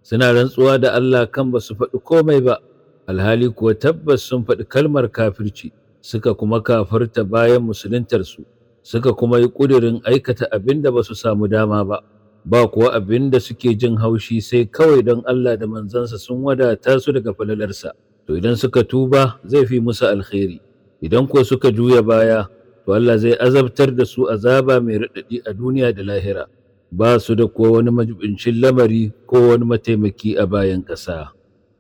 suna rantsuwa da Allah kan ba su faɗi komai ba alhali kuwa tabbas sun faɗi kalmar kafirci suka kuma kafarta bayan musuluntarsu suka kuma yi ƙudurin aikata abin da ba su samu dama ba ba kuwa abin da suke jin haushi sai kawai don Allah da manzansa sun wadata su daga falalarsa to idan suka tuba zai fi musu alkhairi idan ko suka juya baya to Allah zai azabtar da su azaba mai raɗaɗi a duniya da lahira ba su da kuwa wani majibincin lamari ko wani mataimaki a bayan ƙasa.